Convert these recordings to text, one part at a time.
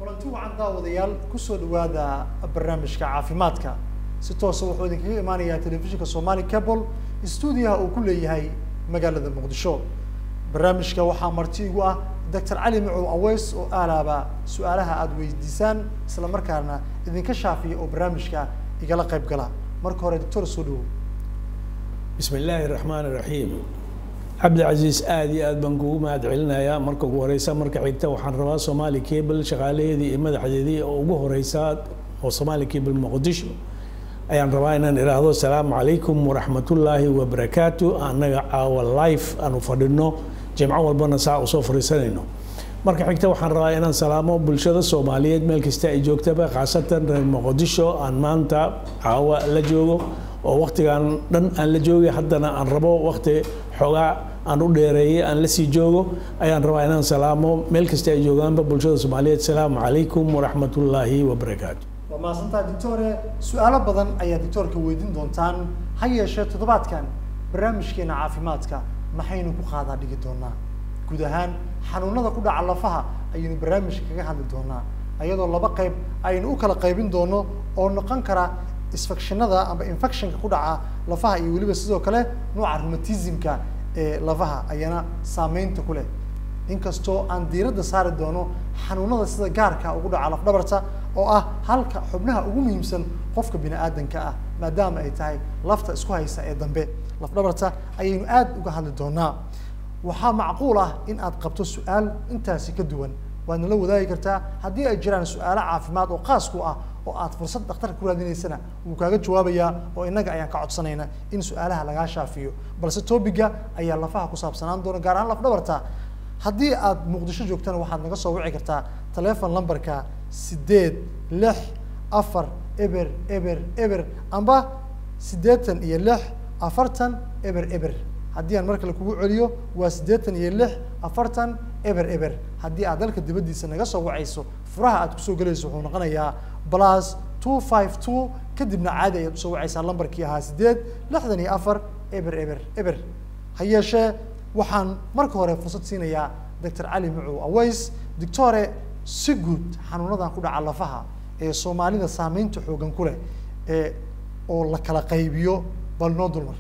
kulanti wacan daawadayaal kusoo dhawaada barnaamijka caafimaadka si toosa wuxuu idinkaga imaanayaa telefishinka somali cable stuudiyaha uu ku leeyahay magaalada muqdisho barnaamijka waxaa marti igu ah doctor cali macow aweys oo aalaaba su-aalaha aada weydiisaan isla markaana idinka shaafiya oo barnaamijka igala qayb gala marka hore doctor soo dhawow bismi illaahi raxmaan iraxiim cabdicasiis aada iyo aad baan kugu mahad celinayaa marka ugu horeysa marka xigta waxaan rabaa somaali cable shaqaalaheedii iyo madaxdeedii oo ugu horeysa oo somaali cable muqdisho ayaan rabaa inaan idhaahdo asalaamu calaykum waraxmatullaahi wabarakaatu annaga caawa life aanu fadhino jimco walbana saa usoo fariisanayno marka xigta waxaan rabaa inaan salaamo bulshada soomaaliyeed meel kasta ay joogtaba khaasatan reer muqdisho aan maanta caawa la joogo oo waktigan dhan aan la joogay haddana aan rabo wakti xoogaa aan u dheereeyay aan lasii joogo ayaan rabaa inaan salaamo meel kasta ay joogaanba bulshada soomaaliyeed asalaamu calaykum waraxmatullaahi wabarakaatu waa mahadsantaha doctore su-aalo badan ayaa doctoorka weydiin doontaan ha yeeshee toddobaadkan barnaamijkeena caafimaadka maxaynu ku qaadaa dhigi doonaa guud ahaan xanuunada ku dhaca lafaha ayaynu barnaamijka kaga hadli doonaa ayadoo laba qayb aynu u kala qaybin doono oo noqon kara isfectionada ama infectionka ku dhaca lafaha iyo weliba sidoo kale nooca rheumatismka ee lafaha ayana saameynta ku leh inkastoo aan diiradda saari doono xanuunada sida gaarka ugu dhaca lafdhabarta oo ah halka xubnaha ugu muhiimsan qofka bini aadanka ah maadaama ay tahay lafta isku haysa ee dambe lafdhabarta ayaynu aad uga hadli doonaa waxaa macquul ah in aad qabto su-aal intaasi ka duwan waadna la wadaagi kartaa haddii ay jiraan su-aalo caafimaad oo qaas ku ah oo aad fursad dhakhtarka ku raadinaysana wuu kaaga jawaabayaa oo innaga ayaan ka codsanayna in su-aalaha lagaa shaafiyo balse topiga ayaa lafaha ku saabsanaan doona gaar ahaan lafdhabarta haddii aad muqdisho joogtana waxaad naga soo wici kartaa telefon numberka sideed lix afar eber eber eber amba siddeetan iyo lix afartan eber eber haddii aan mar kale kugu celiyo waa siddeetan iyo lix afartan eber eber haddii aad dalka dibaddiisa naga soo wacayso furaha aad kusoo gelayso wuxuu noqonayaa plus two five two kadibna caadi ayaad usoo wacaysaa lambarkii ahaa siddeed lixdan iyo afar eber eber eber ha yeeshee waxaan marka hore fursad siinayaa doctor cali macow aweys doctore si guud xanuunadan ku dhaca lafaha ee soomaalida saameynta xoogan ku leh ee oo la kala qaybiyo bal noo dulmar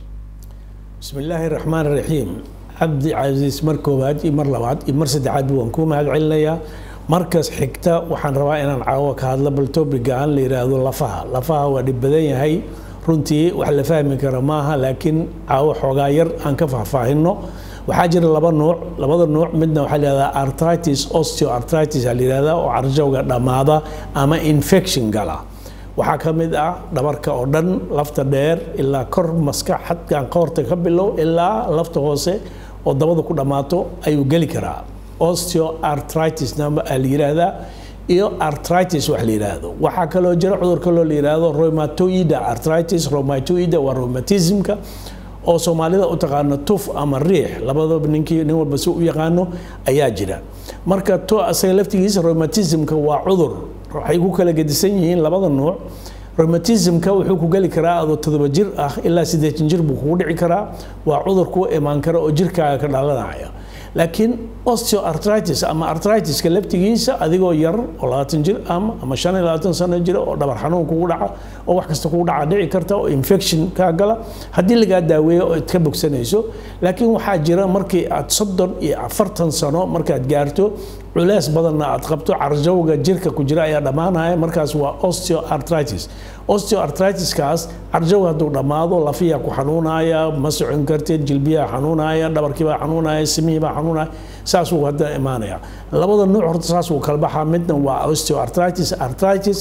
bismi illaahi raxmaan iraxiim cabdi casiis mar koowaad iyo mar labaad iyo mar saddexaad waan kuu mahad celinayaa markas xigta waxaan rabaa inaan caawo ka hadlo bal topiga aan la yidhaahdo lafaha lafaha waa dhib badan yahay runtii wax la fahmi kara maaha laakiin caawo xoogaa yar aan ka faahfaahino waxaa jira laba nuuc labada nuuc midna waxaa la yihahdaa artritis osteoartritis aa la yihahdaa oo carjowga dhammaada ama infection gala waxaa ka mid ah dhabarka oo dhan lafta dheer ilaa kor maskax xadkan qoorta ka bilow ilaa lafta hoose oo dabada ku dhammaato ayuu geli karaa osteoartritis namba aa la yihahdaa iyo artritis wax la yidhaahdo waxaa kaloo jira cudur kaloo la yidhaahdo rheumatoida artritis rheumatoida waa rheumatismka oo soomaalida u taqaano tuf ama riix labadaba ninkii nin walba si u yaqaano ayaa jira marka to asaga laftigiisa rheumatismka waa cudur waxay ku kala gedisan yihiin labada nuuc rheumatismka wuxuu ku geli karaa adoo todoba jir ah ilaa siddeetan jir buu kugu dhici karaa waa cudur ku imaan kara oo jirkaaga ka dhalanaya laakiin osteoartritis ama artritiska laftigiisa adigoo yar oo labaatan jir ama ama shan iyo labaatan sano jira oo dhabar xanuun kugu dhaca oo wax kasta kugu dhaca dhici karta oo infection kaa gala haddii lagaa daaweeyo oo ad ka bogsanayso laakiin waxaa jira markii aad soddon iyo afartan sano markaad gaarto culees badanna aad qabto carjowga jirka ku jira ayaa dhammaanaya markaas waa osteoartritis osteoartritiskaas carjowga hadduu dhammaado lafiyaa ku xanuunaya ma socon kartid jilbiyaa xanuunaya dhabarkiibaa xanuunaya simihiibaa xanuunaya saasuu hadda imaanaya labada nuuc horta saasuu kala baxaa midna waa osteoartritis artritis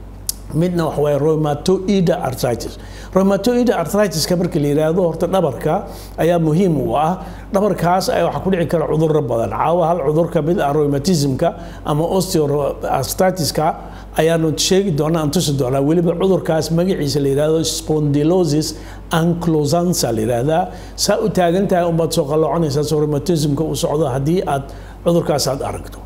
midna waxa waaye rheumatoida artritis rheumatoida artritiska marka la yidhaahdo horta dhabarka ayaa muhiim u ah dhabarkaas ayaa waxaa ku dhici kara cudurro badan caawa hal cudur ka mid ah rheumatismka ama osteoartritiska ayaanu sheegi doonaa aan tusi doonaa weliba cudurkaas magaciisa la yidhahdo spondylosis anklosansa la yidhaahdaa saa u taagan tahay unbaad soo qalooconaysaa soo rheumatismka uu socdo haddii aad cudurkaas aad aragto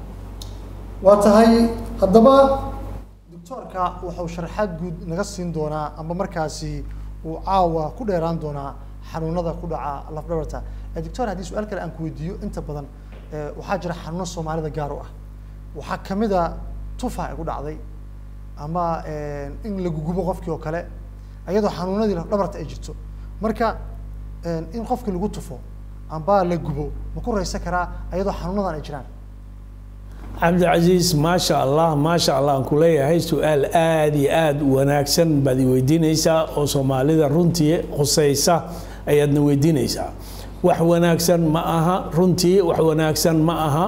waa tahay haddaba doctoorka wuxuu sharaxaad guud naga siin doonaa amba markaasi uu caawa ku dheeraan doonaa xanuunada ku dhaca lafdhabarta doctor haddii su-aal kale aan ku weydiiyo inta badan waxaa jira xanuuno soomaalida gaar u ah waxaa kamid a tufa igu dhacday ama in la gugubo qofkii oo kale iyadoo xanuunadii dhabarta ay jirto marka in qofkii lagu tufo amba la gubo ma ku raysan karaa iyadoo xanuunadan ay jiraan cabdicasiis maasha allah maasha allah aan ku leeyahay su-aal aada iyo aada u wanaagsan baad i weydiinaysaa oo soomaalida runtii khuseysa ayaadna weydiinaysaa wax wanaagsan ma aha runtii wax wanaagsan ma aha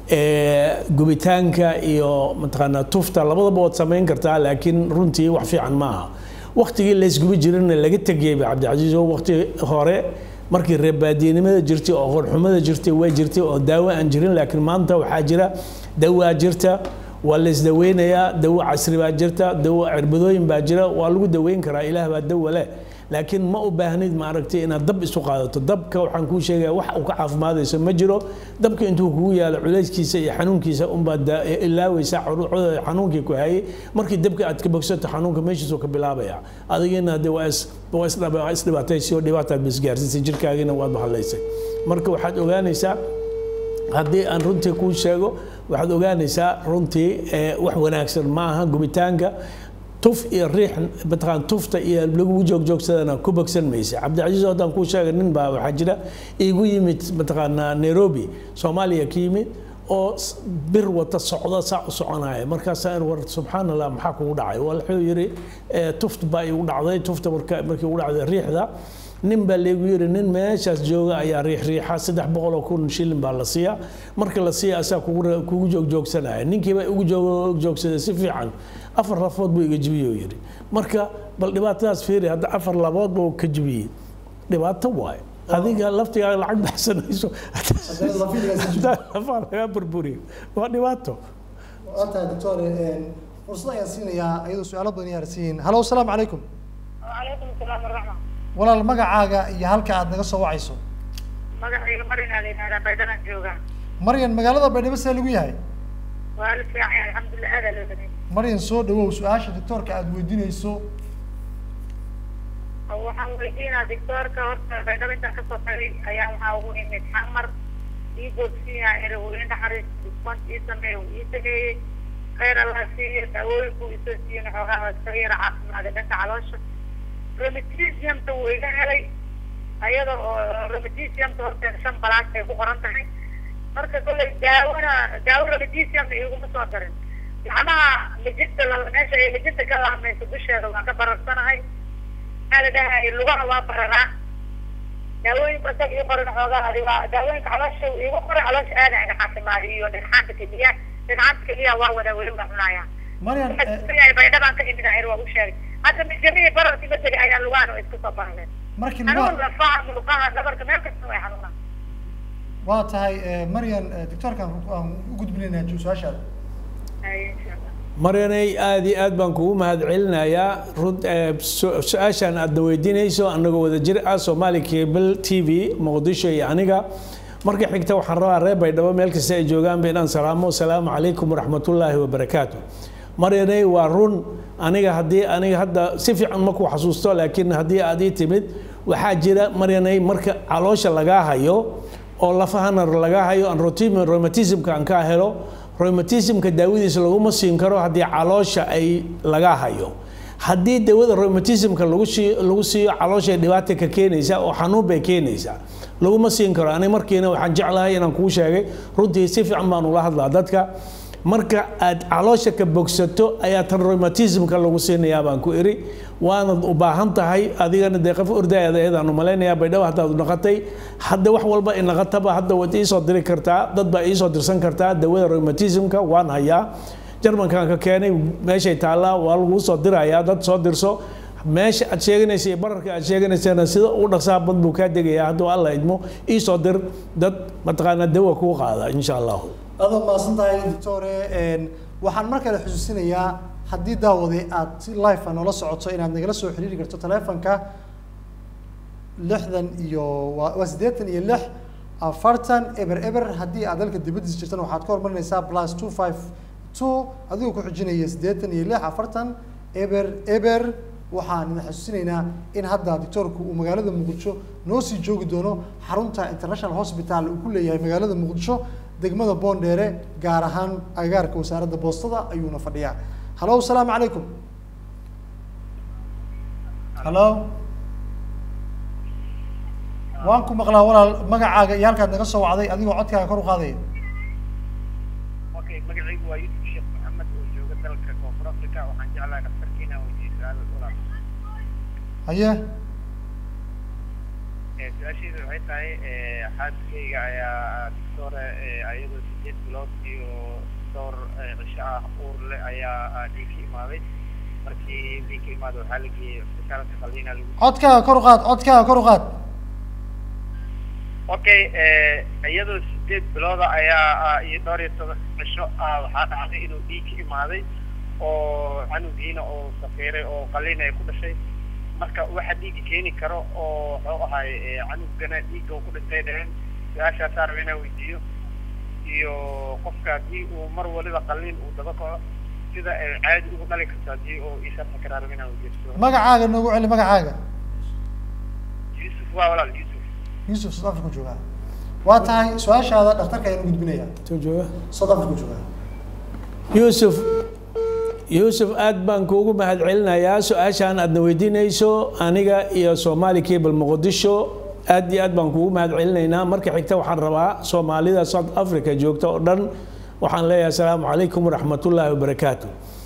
gubitaanka iyo mataqaanaa tufta labadaba waad samayn kartaa laakiin runtii wax fiican ma aha waktigii laysgubi jirana laga tegayba cabdicasiis oo wakti hore markii reebaadiyenimada jirtay oo qorxumada jirtay waa jirtay oo daawo aan jirin laakiin maanta waxaa jira dawaa jirta waa laysdaweynayaa dawo casri baa jirta dawo cirbadooyin baa jira waa lagu daweyn karaa ilaah baa dawa leh laakiin ma u baahnid maaragtay inaad dab isu qaadato dabka waxaan kuu sheegaya wax uu ka caafimaadayso ma jiro dabka intuu kugu yaalo culayskiisa iyo xanuunkiisa unbaad ilaaweysaa xanuunkii ku hayay markii dabka aad ka bogsato xanuunka meeshiisuu ka bilaabaya adigina de waa isdhibaataysi oo dhibaataad bisgaarsiisay jirkaagina waad bahalaysay marka waxaad ogaanaysaa haddii aan runtii kuu sheego waxaad ogaanaysaa runtii wax wanaagsan ma aha gubitaanka tuf iyo riix mataqaan tufta iyo lagu joogjoogsadana ku bogsan maysa cabdicasiis haddaan kuu sheegay nin baa waxaa jira iigu yimid mataqaanaa nairobi soomaaliya ka yimid oo bir wata socda saa u soconaya markaasaa in war subxaan allah maxaa kugu dhacay wuxuu yidhi tuft baa igu dhacday tufta marka markii ugu dhacday riixda nin baa laygu yidhi nin meeshaas jooga ayaa riix riixa saddex boqol oo kun shilin baa la siiya marka la siiya asaa kugu joogjoogsanaya ninkii baa igu joogjoogsaday si fiican afar lafood buu iga jibiyey yidhi marka bal dhibaatadaas fiiri hadda afar labood buu ka jibiyey dhibaato waaye adiga laftigaaga lacag baxsanayso lafaa lagaa burburiyo waa dhibaato waatahay doctor fursad ayaan siinayaa iyadoo su-aalo badan yaarsiin halo asalaamu calaykum وعليكم السلام ورحمة walaal magacaaga iyo halka aad naga soo wacayso magacayga marin aa la yidhahdaa baydhana jooga maryan magaalada baydhabo see lagu yahay waa la fiican yahay alxamdulilah aadaa loo baday maryan soo dhawow su-aasha doctoorka aad weydiinayso waxaan weydiinaa doctoorka horta baydhabo intaan kasoo tagay ayaa waxaa ugu imid xamar ii boogsiyaa ere uu ii naxariis discount ii sameeye uu ii sameeyey khayr allah siiyo daawooyinku isoo siiyena xoogaa waa iskaga yara caafimaada dhanka caloosha romatisiumta wuu iga helay ayada oo romatisiumta horteeda shan balaas ay ku qoran tahay marka kollay daawona daawo romatisiumna iguma soo darin gacmaha mijinta la meesha ay mijinta ka laamayso dusheeda waa ka bararsanahay maxaa la dhahay lugaha waa bararaa daawooyinka isaga ii qoran xoogaa adi waa daawooyinka caloosha iigu qoray caloosha aada iga caafimaadiyo iyo dhagxaanta keliya dhagxaanta keliya waa wada weli waa cunayaa maryan baydhabaan ka imid ahir waa u sheegay hadda mijamihii bararkii ma tegay ayaa lugahan oo iska soo barareen markii xanuun lugaha lafaha muluqaha dhabarka meel kasta way xanuunaan waa tahay maryan doctoorkan aan u gudbinaynaa su-aashaada Haye, insha Allah. maryanay aada iyo aad baan kugu mahadcelinayaa run eh, su- su-aashaan aadna weydiinayso annagoo wada jir ah soomaali cable t v muqdisho iyo aniga marka xigta waxaan rabaa reer baydhabo meel kasta ay joogaan ba inaan salaamo asalaamu calaykum waraxmatullaahi wabarakaatu maryanay waa run aniga haddii aniga hadda si fiican ma ku xasuusto laakiin haddii aad ii timid waxaa jira maryanay marka caloosha lagaa hayo oo lafahana lagaa hayo aan rotim- rheumatismka aan ka helo rheumatismka daawadiisa laguma siin karo haddii caloosha ay laga hayo haddii dawada rheumatismka lagu sii lagu siiyo calooshay dhibaata ka keenaysaa oo xanuun bay keenaysaa laguma siin karo aniga markiina waxaan jeclahay inaan kuu sheegay runtii si fiican baan ula hadlaa dadka marka aad caloosha ka bogsato ayaa tan rheumatismka lagu siinayaa baan ku iri waanad u baahan tahay adigana dee qof ordaayada ayadaan u malaynayaa baydhabo haddaad naqatay hadda wax walba in naqataba hadda waad iisoo diri kartaa dad baa iisoo dirsan kartaa dawada rheumatismka waan hayaa jarmankan ka keenay meeshay taallaa waa laguu soo dirayaa dad soo dirso meesha aad sheeganaysa iyo bararka aad sheeganaysana sida u dhaqsaa bad buu kaa degayaa hadduu alla idmo iisoo dir dad mataqaanaa dawa kuu qaada insha allahu aadaad mahadsan tahay doctore waxaan mar kale xusuusinayaa haddii daawade aad si life a noola socoto inaad nagala soo xiriiri karto telefonka lixdan iyo waa waa siddeetan iyo lix afartan eber eber haddii aad dalka dibaddiisa jirtan waxaad ka hormarinaysaa plus two five two adigoo ku xujinaya siddeetan iyo lix afartan eber eber waxaan idin xasuusinaynaa in hadda doctoorku uu magaalada muqdisho noo sii joogi doono xarunta international hospital uu ku leeyahay magaalada muqdisho degmada boondheere gaar ahaan agagaarka wasaaradda boostada ayuuna fadhiyaa halo asalaamu calaykum halo waan ku maqlaa walaal magacaaga iyo halkaad naga soo wacday adigoo codkaaga kor u qaadaya okay magacaygu waa yusuf sheekh maxamed oo jooga dalka koonfur africa waxaan jeclahay dhakhtarkiina weydiiyo su-aal walaal haye Eh, su-aasheedu waxay tahay eh, xaaskayga ayaa doctore ayadoo sideed bilood iyo dhowr eh, cisho ah uur leh ayaa ah, dhiig ka imaaday markii dhiig ka imaada waxaa la geeyey isbitaalka qaliina lagu codkaaga kor u qaad codkaaga kor u qaad okay eh, iyadoo sideed bilooda ayaa ah, iyo dhowr iyo toban cisho ah waxaa dhacday inuu dhiig ka imaaday oo canugiina oo safiiray oo qaliin ay ku dhashay marka waxa dhiigga keeni karo oo wuxuu ahay eh, canugana dhiigga uu ku dhintay dhaheen su-aashaasaa raba inaan weydiiyo iyo qofka haddii uu mar waliba qaliin uu daba kaco sida ay caadi ugu dhali karto haddii uu ii sharxi karaa raba inaan weydiiyo magacaaga noogu celi magacaaga yusuf waa walaal yusuf yuusuf south africa joogaa waa tahay su-aashaada dhakhtarka ayaan u gudbinaya Soo jooga. south africa joogaa yuusuf yuusuf aad baan kuugu mahadcelinayaa su-aashaan aadna weydiinayso aniga iyo somali cable muqdisho aad iyo aad baan kuugu mahadcelinaynaa marka xigta waxaan rabaa soomaalida south africa joogta oo dhan waxaan leeyahay asalaamu calaykum waraxmatullaahi wabarakaatu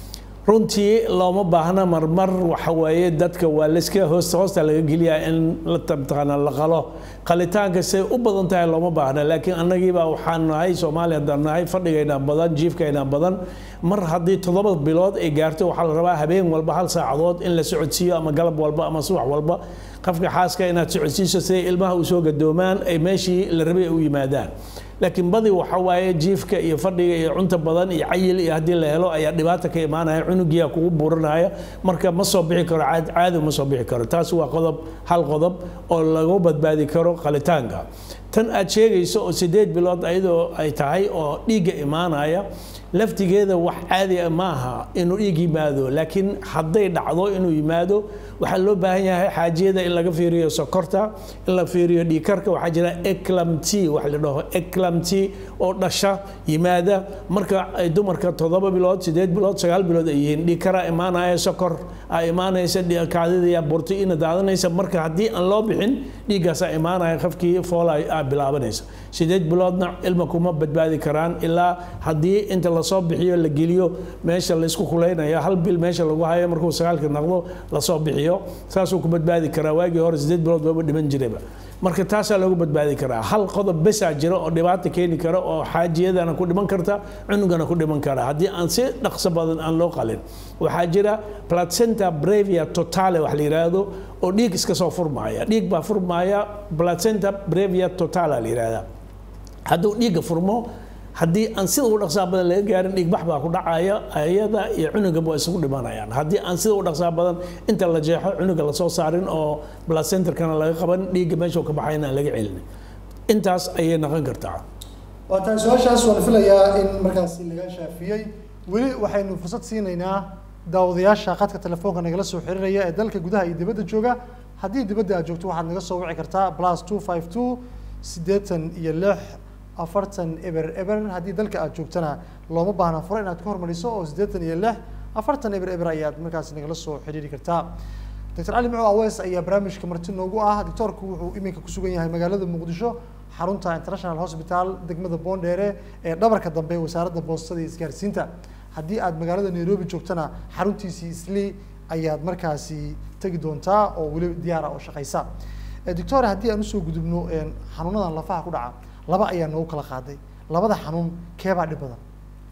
runtii looma baahna marmar waxa weeye dadka waa layska hoosta hoosta laga geliyaa in la tabtaqana la qalo qalitaanka say u badan tahay looma baahna laakiin annagiibaa waxaan nahay soomaaliya haddaan nahay fadhigayna badan jiifkayna badan mar haddii toddoba bilood ay gaarto waxaa la rabaa habeen walba hal saacadood in la socodsiiyo ama galab walba ama subax walba qofka xaaska inaad socodsiiso siday ilmaha u soo gadoomaan ay meeshii la rabay ay u yimaadaan laakiin badi waxa waaye jiifka iyo fadhiga iyo cunta badan iyo cayil iyo haddii la helo ayaa dhibaata ka imaanaya cunugiyaa kugu buuranaya marka ma soo bixi karo caad- caadi ma soo bixi karo taas waa qodob hal qodob oo lagu badbaadi karo qalitaanka tan aad sheegayso oo sideed bilood ayadoo ay tahay oo dhiigga imaanaya laftigeeda wax caadi ah maaha inuu dhiig yimaado laakiin hadday dhacdo inuu yimaado waxaa loo baahan yahay xaajiyada in laga fiiriyo sokorta in la fiiriyo dhiigkarka waxaa jira eclamt wax la dhaho eclamt oo dhasha yimaada marka ay dumarka toddoba bilood sideed bilood sagaal bilood ay yihiin dhiigkara imaanaya sokor aa imaanaysa dhi- kaadida bortiina daadanaysa marka haddii aan loo bixin dhiiggaasaa imaanaya qofkii foola aa bilaabanaysa sideed biloodna ilma kuma badbaadi karaan ilaa haddii inta lasoo bixiyo la geliyo meesha laysku kulaynaya hal bil meesha lagu hayo markuu sagaalka noqdo lasoo bixiyo saasuu ku badbaadi karaa waagii hore sideed bilood waaba dhiman jiraba marka taasaa loogu badbaadi karaa hal qodob besaa jira oo dhibaata keeni kara oo xaajiyadana ku dhiman karta cunugana ku dhiman kara haddii aan si dhaqso badan aan loo qalin waxaa jira placenta brevia totale wax la yidhaahdo oo dhiig iska soo furmaaya dhiig baa furmaaya placenta brevia totale la yidhahdaa hadduu dhiigga furmo haddii aan sida u dhaqsaa badan laga gaarin dhiigbax baa ku dhacaya ayada iyo cunugaba waa isugu dhimanayaan haddii aan sida u dhaqsaa badan inta la jeexo cunuga lasoo saarin oo placenterkana laga qaban dhiigga meesha uu ka baxayna aan laga celin intaas ayay noqon kartaa waa tahay su-aashaas waan filayaa in markaasi laga shaafiyey weli waxaynu fursad siinaynaa daawadayaasha khadka telefoonka nagala soo xiriiraya ee dalka gudaha iyo dibadda jooga haddii dibadda aad joogto waxaad naga soo wici kartaa plus two five two siddeetan iyo lix afartan eber eber haddii dalka aad joogtana looma baahna furo inaad ka hormariso oo siddeetan iyo lix afartan eber eber ayaad markaasi nagala soo xiriiri kartaa doctor cali muxuu awees ayaa barnaamijka marti noogu ah doctoorku wuxuu iminka ku sugan yahay magaalada muqdisho xarunta international hospital degmada boondheere ee dhabarka dambe wasaaradda boostada iyo isgaarsiinta haddii aad magaalada nairobi joogtana xaruntiisii isli ayaad markaasi tegi doontaa oo weli diyaara oo shaqaysa Eh, doctor haddii aan usoo gudubno een, xanuunadan lafaha ku dhaca laba ayaa noogu kala qaaday labada xanuun keebaa dhib badan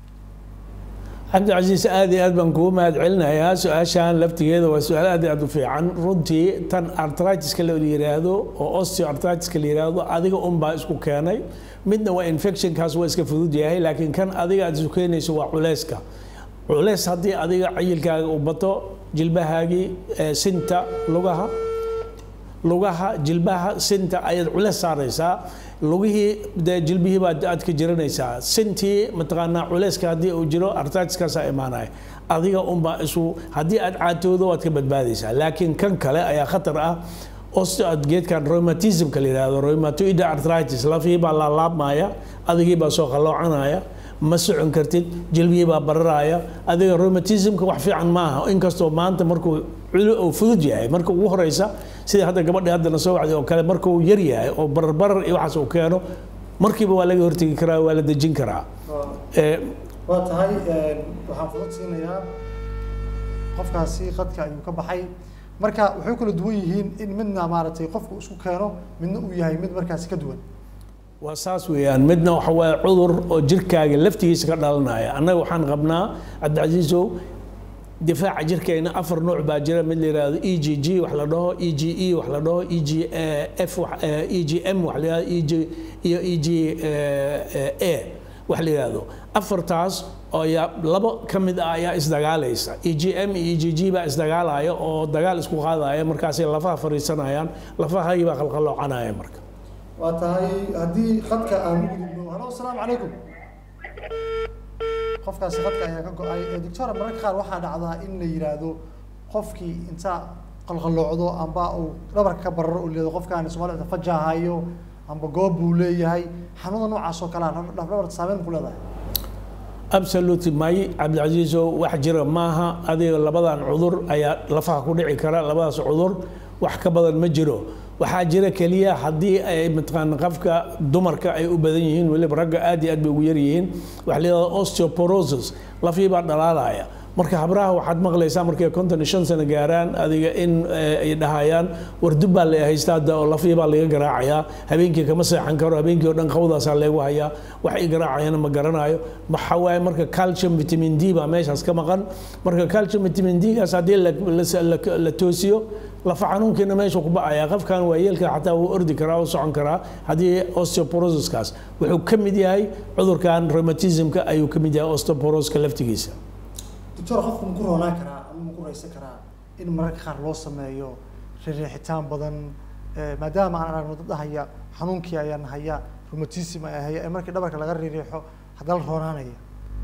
cabdicasiis aad iyo aad baan kugu mahad celinayaa su-aashan laftigeeda waa su-aal aad iyo aad u fiican runtii tan artritiska la yiraahdo oo osteoartritiska la yiraahdo adiga unbaa isku keenay midna waa infectionkaas waa iska fudud yahay laakiin kan adiga aad isu keenayso waa culeyska culeys haddii adiga cayilkaaga uu bato jilbahaagii eh, sinta lugaha lugaha jilbaha sinta ayaad culeys saaraysaa lugihii dee jilbihii baad aad ka jiranaysaa sintii mataqaanaa culeyska haddii uu jiro artitiskaasaa imaanaya adiga unbaa isu haddii aad caatoodo waad ka badbaadaysaa laakiin kan kale ayaa khatar ah osteo geedkan rheumatismka la yidhaahdo rheumatoid arthritis lafihii baa laalaabmaya adigii baa soo qaloocanaya ma socon kartid jilbihii baa bararaya adiga rheumatismka wax fiican maaha inkastoo maanta markuu culu uu fudud yahay marka ugu horeysa sida hadda gabadhi haddana soo wacday oo kale marka uu yar yahay oo bararbarar iyo waxaas uu keeno markiiba waa laga hortegi karaa waa la dejin karaa Eh, waa tahay waxaan fudud siinayaa qofkaasi qadka ayuu ka baxay marka waxay kala duwan yihiin in midna maaragtay qofku isku keeno midna uu yahay mid markaasi ka duwan waa saas weeyaan midna waxa waaye cudur oo jirkaaga laftigiisa ka dhalanaya annaga waxaan qabnaa cabdicasiisow difaaca jirkeena afar nooc baa jira mid la yidhaahdo e g g wax la dhaho e g e wax la dhaho e g f wax- eh, e g m wax la yidhahdo e g iyo e g a wax la yidhaahdo afartaas oo yaa labo ka mid ah ayaa isdagaalaysa e g m iyo e g g baa isdagaalaya oo dagaal isku qaadaya markaasay lafaha fariisanayaan lafahagii baa qalqaloocanaya marka waa tahay haddii qadka aan u gudubno halo asalaamu calaykum qofkaasi qadka ayaa ka go-ay Eh, doctora mararka qaar waxaa dhacdaa in la yidhaahdo qofkii inta qalqaloocdo amba uu dhabarka ka bararo uu leedo qofkaan soomaalida fajahayo amba goob buu leeyahay xanuunada noocaas oo kale ah dhabarta saameyn ku leedahay absolute may cabdicasiiso wax jira maaha adiga labadan cudur ayaa lafaha ku dhici kara labadaas cudur wax ka badan ma jiro waxaa jira keliya haddii ay mataqaana qofka dumarka ay u badan yihiin weliba ragga aad iyo aad bay ugu yar yihiin waxa la yidhahda osteoporosis lafii baa dhalaalaya marka habraha waxaad maqlaysaa markay konton iyo shan sano gaaraan adiga in eh, ay dhahayaan wardub baa la haystaa hadda oo lafii baa laga garaacayaa habeenkii kama seexan karo habeenkii oo dhan qawdaasaa leegu hayaa wax ay garaacayana ma garanayo waxaa waaye marka calcium vitamin d baa meeshaas ka maqan marka calcium vitamin d gaas haddii la- la- la- la toosiyo lafa xanuunkiina meesha ku ba'aya qofkan waa yeelka xataa wuu ordi karaa wuu socon karaa haddii osteoporosiskaas wuxuu ka mid yahay cudurkan rheumatismka ayuu ka mid yahay osteoporoska laftigiisa doctor qofku ma ku roonaan karaa ama ma ku raysan karaa in mararka qaar loo sameeyo rixitaan badan eh, maadaama aan aragno dad haya xanuunkii ayaan haya rheumatism ay haya ee markii dhabarka laga riixo haddana la roonaanaya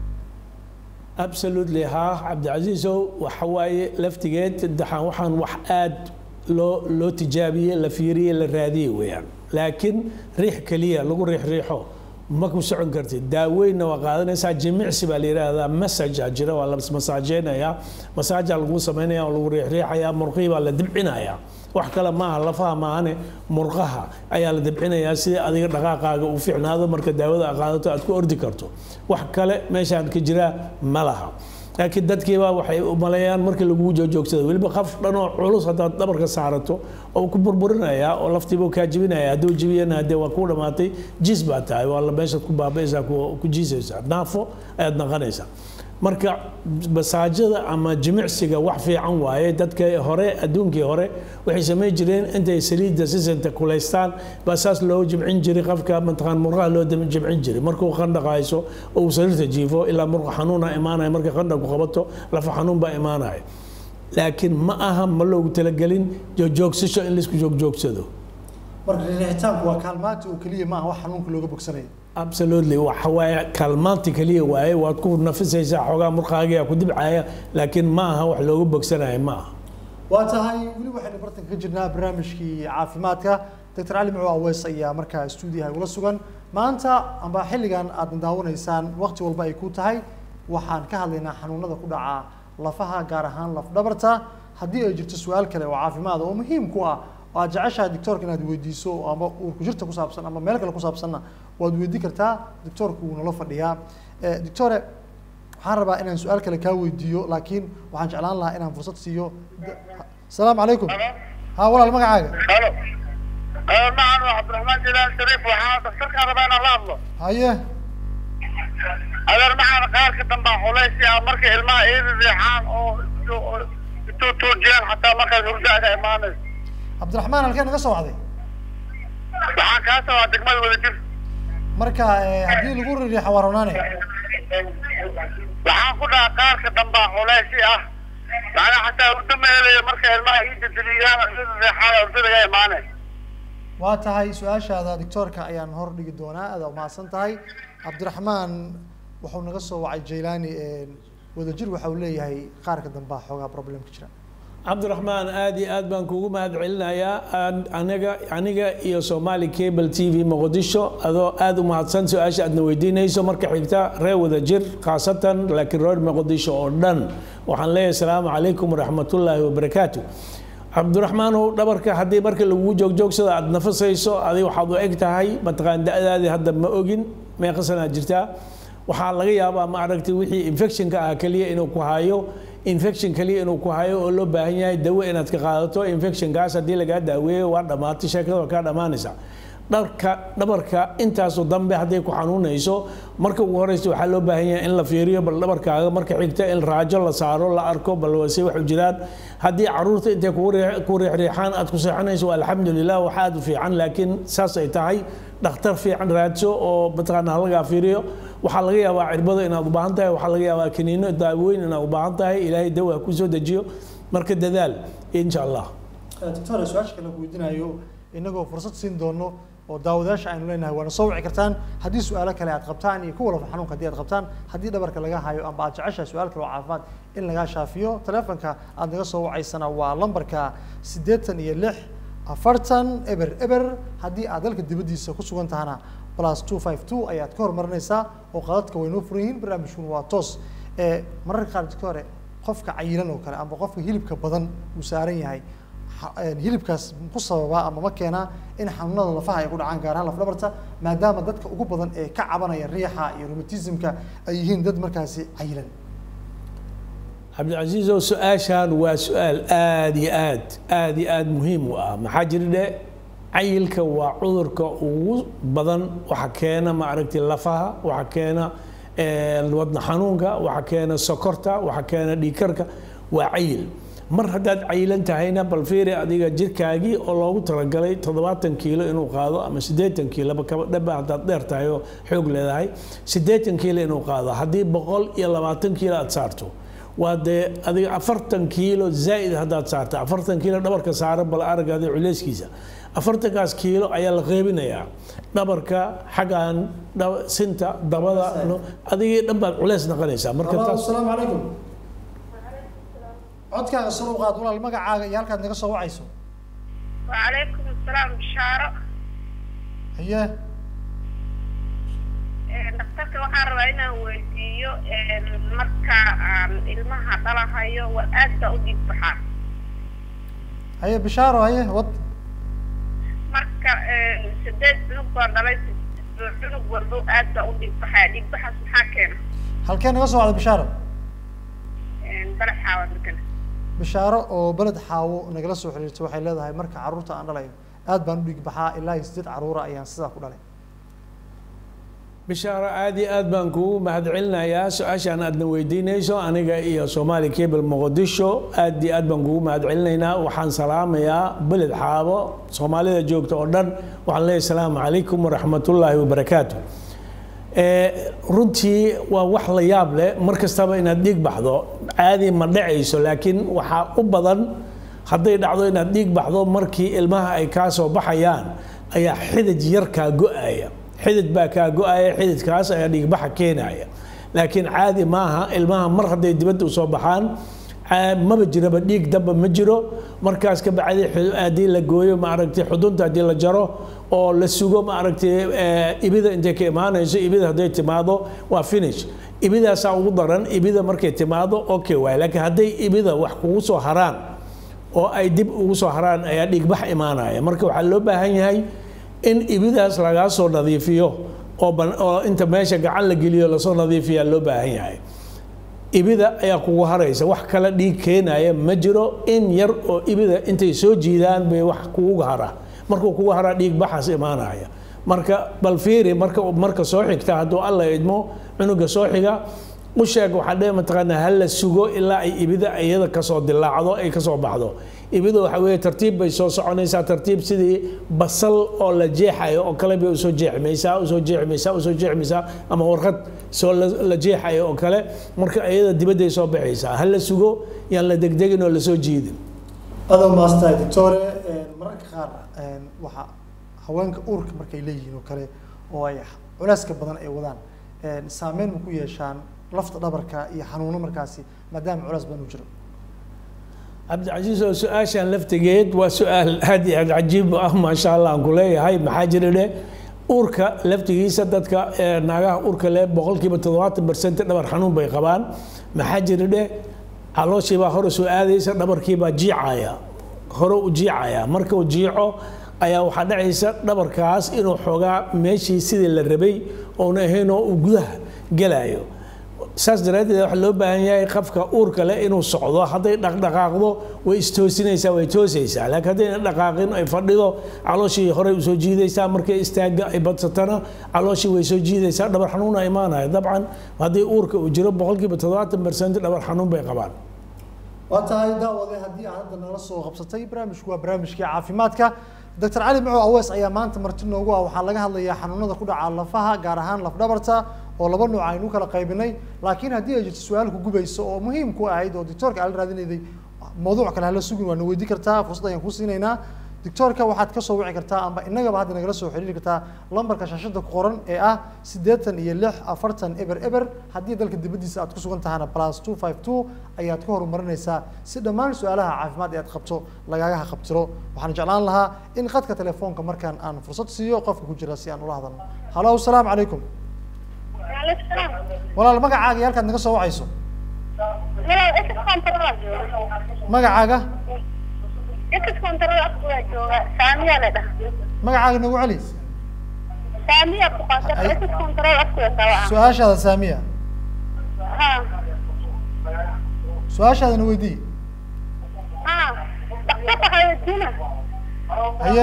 absolutely haa cabdicasiisow waxa waaye laftigeed daxaan waxaan wax aad loo loo tijaabiyey la fiiriyey la raadiyey weeyaan laakiin riix keliya lagu riix riixo ma ku socon kartid daaweynna waa qaadanaysaa jimicsi baa la yidhaahdaa massage jira waa la masaajeynaya masaaja lagu samaynaya oo lagu riixriixaya murqihii baa la dibcinaya wax kale maaha lafaha maahane murqaha ayaa la dibcinayaa sidii adiga dhaqaaqaaga uu fiicnaado marka daawada aad qaadato aad ku ordi karto wax kale meeshaan ka jiraa ma laha laakiin dadkiiba waxay u maleeyaan markii lagu joojoogsado weliba qof dhanoo culus haddaad dhabarka saarato oo ku burburinayaa oo laftiibuu kaa jibinaya hadduu jibiyana hadee waa ku dhamaatay jiis baa tahay waa la meeshaad ku baabaysaa ku ku jiisaysaa naafo ayaad naqanaysaa marka masaajada ama jimicsiga wax fiican waaye dadka hore adduunkii hore waxay samayn jireen intay saliidda sisanta kulaystaan baa saas loo jimcin jiray qofka mataqaan murqaha loo dim- jimcin jiray markuu qandhaqayso oo uu sariirta jiifo ilaa murqa xanuuna imaanaya markay qandhaku qabato lafa xanuun baa imaanaya laakiin ma aha ma loogu talagelin joogjoogsasho in laisku joogjoogsado marka riixitaanku waa kaalmaanta oo keliya maaha wax xanuunka looga bogsanayo absolutely waxa waaye kaalmaanti keliya waaye waad ku nafisaysaa xoogaa murqaagiyaa ku dibcaya laakiin ma aha wax looga bogsanayo ma aha waa tahay weli waxaynu bartanka ka jirnaa barnaamijkii caafimaadka doctor cali mucuu aweys ayaa markaa stuudiyaha ugula sugan maanta amba xilligan aadna daawanaysaan waqti walba ay ku tahay waxaan ka hadlaynaa xanuunada ku dhaca lafaha gaar ahaan laf dhabarta haddii ay jirto su-aal kale oo caafimaad oo muhiim ku ah oo aad jeceshahay doctoorka inaad weydiiso ama uurku jirta ku saabsan ama meel kale ku saabsanna waad weydiin kartaa doctoorku wuu nala fadhiyaa Eh, doctore waxaan rabaa inaan su-aal kale kaa weydiiyo laakiin waxaan jeclaan lahaa inaan fursad siiyo asalaamu calaykum ha walaal magacaaga halo macan waa cabdiraxmaan jilaan shariif waxaa daktarkaa rabaa inaan la hadlo haye adeer maxaan qaarka dambaa culaysi ah marka ilmaha iida riixaan oo intuu tuujiyaan xataa markaas hurdaaga imaanayso cabdiraxmaan halkee naga soo wacday waxaan kaa sabaa degmada wadajir marka eh, haddii lagu ririixo waa ronaane waxaan ku dhaha qaarka dambaa culaysi ah macnaa xataa hurdo meelaya marka ilmaha iida diliyaan iida riixaan hurdadaga imaanay waa tahay su-aashaada doctoorka ayaan hor dhigi doonaa aad umahadsan tahay cabdiraxmaan wuxuu naga soo wacay jailani wadajir waxa uu leeyahay qaarka dambaa xoogaa problem ka jira cabdiraxmaan aad iyo aad baan kugu mahad celinayaa Aan- aniga aniga iyo somali cable t v muqdisho adoo aad u mahadsan su-aasha aadna weydiinayso marka xigta reer wada jir khaasatan laakiin reer muqdisho oo dhan waxaan leeyahay asalaamu calaykum waraxmatullaahi wabarakaatu cabdiraxmaanow dhabarka haddii marka lagugu joogjoogsada aad nafasayso adi waxaad u eg tahay mataqaan da-daadii hadda ma ogin meeqa sanaa jirtaa waxaa laga yaabaa ma aragtay wixii infectionka ah keliya inuu ku hayo infection keliya inuu ku hayo oo loo baahan yahay dawo inaad ka qaadato infectionkaas haddii lagaa daaweeyo waa dhammaatay sheekada waa kaa dhammaanaysa dharka dhabarka intaasu dambe hadday ku xanuunayso marka ugu horeysa waxaa loo baahan yahay in la fiiriyo bal dhabarkaaga marka xigta in raajo la saaro la arko bal wase waxu jiraan haddii caruurta intay kugu riix- ku riixriixaan aad ku seexanayso waa alxamdulilah wax aad u fiican laakiin saas ay tahay dhakhtar fiican raadso oo mataqaana halagaa fiiriyo waxaa laga yaabaa cirbado inaad u baahan tahay waxaa laga yaabaa kaniino daawooyin inaad u baahan tahay ilaahay dawa ha kusoo dejiyo marka dadaal insha allah doctor su-aasha kale ku weydiinayo inagoo fursad siin doono oo daawadayaasha aynu leenahay waana soo wici kartaan haddii su-aalo kale aad qabtaan iyo kuwa lafa xanuunka haddii aad qabtaan haddii dhabarka laga hayo amba aad jeceshahay su-aal kale oo caafimaad in lagaa shaafiyo telefonka aad naga soo wacaysana waa lambarka siddeetan iyo lix afartan eber eber haddii aad dalka dibaddiisa ku sugan tahana plus two five two ayaad ka hormarinaysaa oo qadadka way noo furan yihiin barnaamijkuna waa toos ee mararka qaar dadka hore qofka cayilan oo kale amba qofka hilibka badan uu saaran yahay ha- een, hilibkaas ku sababaa ama ma keenaa in xanuunada lafaha ay ku dhacaan gaar ahaan lafdhabarta maadaama dadka ugu badan ee ka cabanaya riixa iyo rheumatismka ay yihiin dad markaasi cayilan cabdilcasiizow su-aashan waa su-aal aad iyo aad aad iyo aad muhiim u ah maxaa jira dhe cayilka waa cudurka ugu badan waxa keena ma aragtay lafaha waxa keena eh, wadna xanuunka waxa keena sokorta waxa keena dhiigkarka waa cayil mar haddaad cayilan tahayna bal fiiri adiga jirkaagii oo loogu talagalay toddobaatan kiilo inuu qaado ama siddeetan kiiloba kaba dhaba haddaad dheer tahay oo xoog leedahay siddeetan kiilo inuu qaado haddii boqol iyo labaatan kiilo aad saarto waa dee adiga afartan kiilo zaa'id haddaad saarta afartan kiilo dhabarka saaran bal aragaada culeyskiisa afartankaas kiilo ayaa la qeybinayaa dhabarka xaggan dhab- sinta dabada no- adigii dhan baad culeys noqonaysaa marka taas asalaamu calaykum codkaaga sar u qaad walaal magacaaga iyo halkaad naga soo wacayso وعليكم السلام بشارة haye dhakhtarka waxaan rabaa inaan weydiiyo marka aan ilmaha dhalahayo waa aad baa u dhiig baxaa haye bishaaro haye wad marka sideed cunug baa dhalay cunug walbo aad baa u dhiig baxaa dhiig baxaas maxaa keena halkee naga soo wacda bishaaro balaxaawa degan bishaaro oo beled xaawo nagala soo xiriirtay waxay leedahay marka carruurta aan dhalayo aad baan u dhiig baxaa ilaa iyo siddeed carruura ayaan sidaa ku dhalay bishaaro aad iyo aad baan kugu mahadcelinayaa su-aashaan aadna weydiinayso aniga iyo soomaali cable muqdisho aad iyo aad baan kugu mahadcelinaynaa waxaan salaamayaa beled xaabo soomaalida joogta oo dhan waxaan leeyahay asalaamu calaykum waraxmatullaahi wabarakaatu Eh, runtii waa wax la yaab leh mar kastaba inaad dhiig baxdo caadi ma dhacayso laakiin waxaa u badan hadday dhacdo inaad dhiig baxdo markii ilmaha ay kaa soo baxayaan ayaa xidid yar kaa go-aya xidid baa kaa go-aya xididkaas ayaa dhiigbaxa keenaya laakiin caadi maaha ilmaha mar hadday dibadda usoo baxaan caa- maba jiraba dhiig damba ma jiro markaas ka bacdi xu- haddii la gooyo maaragtay xudunta haddii la jaro oo la sugo maaragtay eh, ibida intay ka imaanayso ibida hadday timaado waa finish ibidaasaa ugu daran ibida markay timaado okay waay laakiin hadday ibida wax kugu soo haraan oo ay dib ugu soo haraan ayaa dhiigbax imaanaya marka waxaa loo baahan yahay in ibidaas lagaa soo nadiifiyo oo ban- oo inta meesha gacan la geliyo lasoo nadiifiyaa loo baahan yahay ibida ayaa kugu haraysa wax kale dhiig keenaya ma jiro in yar oo ibida intay soo jiidaan bay wax kugu hara markuu kugu haraa dhiig baxaas imaanaya marka bal fiiri marka marka soo xigta hadduu alla idmo cunuga soo xiga u sheeg waxaa dhe mataqaanaa ha la sugo ilaa ay ibida iyada kasoo dilaacdo ay kasoo baxdo ibida waxa weeye tartiib bay soo soconaysaa tartiib sidii basal oo la jeexayo oo kale bay usoo jeexmaysaa usoo jeexmaysaa usoo jeexmaysaa ama warqad soo la la jeexayo oo kale marka iyada dibadday soo baxaysaa ha la sugo yaan la degdegin oo lasoo jiidin adoo maastahay doctore mararka qaar waxa haweenka uurka markay leeyihiin oo kale oo ay culeyska badan ay wadaan saameyn ma ku yeeshaan lafta dhabarka iyo xanuuno markaasi maadaama culeys badan u jiro cabdicasiis oo su-aashan laftigeed waa su-aal aad iyo aad cajiib ah maasha allah aan ku leeyahay maxaa jira dhe uurka laftigiisa dadka ee, naagaha uurka leh boqolkiiba toddobaatan barcent dhabar xanuun bay qabaan maxaa jira dhe calooshiibaa hore soo aadaysa dhabarkiibaa jiicaya hore u jiicaya marka uu jiico ayaa waxaa dhacaysa dhabarkaas inuu xoogaa meeshii sidii la rabay oona ahayn oo uu gudaha gelayo saas daraaddeed waxaa loo baahan yahay qofka uurka leh inuu socdo hadday dhaqdhaqaaqdo way istoosinaysaa way toosaysaa laakiin haddayna dhaqaaqin ay fadhido calooshii horey usoo jiidaysaa markay istaaga ay badsatana calooshii way soo jiidaysaa dhabar xanuuna imaanaya dabcan haddii uurka uu jiro boqolkiiba toddobaatan barcent dhabar xanuun bay qabaan waa tahay daawade haddii aad hadda nala soo qabsatay barnaamijku waa barnaamijkii caafimaadka doctor cali macow awees ayaa maanta marti noogu ah waxaa laga hadlayaa xanuunada ku dhaca lafaha gaar ahaan lafdhabarta oo laba nooc aynu kala qaybinay laakiin haddii ay jirto su-aal ku gubayso oo muhiim ku ahayd oo doctoorka ala raadinayday mawduuc kale hala sugin waana weydii kartaa fursad ayaan ku siinaynaa doctoorka waxaad kasoo wici kartaa amba inagaba hadda nagala soo xiriiri kartaa lambarka shaashada ku qoran ee ah siddeetan iyo lix afartan eber eber haddii dalka dibaddiisa aad ku sugan tahana plus two five two ayaad ka horumarinaysaa si dhammaan su-aalaha caafimaad ee aad qabto lagaga qabtiro waxaan jeclaan lahaa in khadka telefoonka markaan aan fursad siiyo qofka ku jira si aan ula hadalno halo asalaamu calaykum Waalaikum salaam. walaal magacaaga iyo halkaad naga soo wacayso Walaal, X control aa jooga. magacaaga X control afku waa jooga. Saamiya la dhahaa. magacaaga nagu celi Saamiya ku qaata. Ay- X control afku waa sawa. su-aashaada saamiya Ha. su-aashaadana weydii Ha. Dhakhtarka waxaa weydiina. haye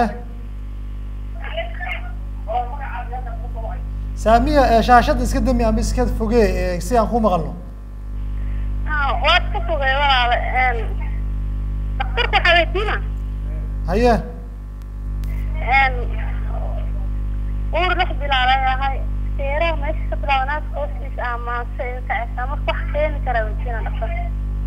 saamiya ee shaashada iska dami ama iska fogee ee si aan ku maqalno Ha, waad ka fogay walaal. Een, Dhakhtarka waxaa weydiina. haye Een, uur lix bilaal ay ahay. Seeraha meesha ka bilaabanaad hoostiisa ama se kacaysaa. Marka wax keeni kara weydiina dhakhtarka.